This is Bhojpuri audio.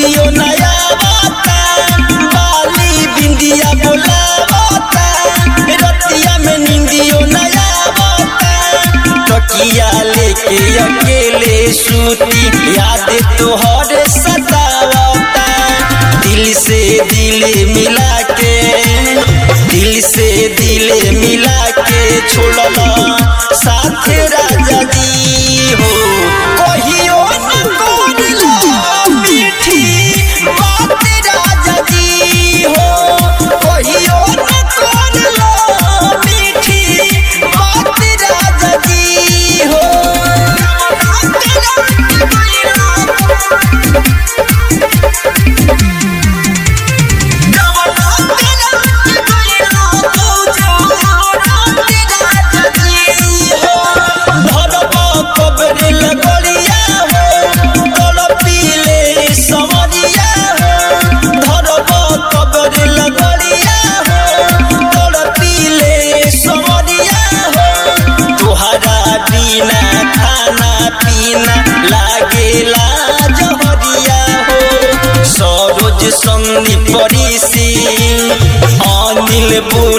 निंदियो नया बता बाली बिंदिया बोलावता रतिया में निंदियो नया बता तकिया लेके अकेले सूती याद तोहर सतावता दिल से दिल मिला के दिल से दिल मिला के छोड़ला साथ राजा जी हो कहियो न करला मीठी बात राजा जी हो कहियो न करला मीठी बात राजा जी हो बिना खाना पीना लागेला जहरिया हो सरोज संदीप ऋषि अनिल बो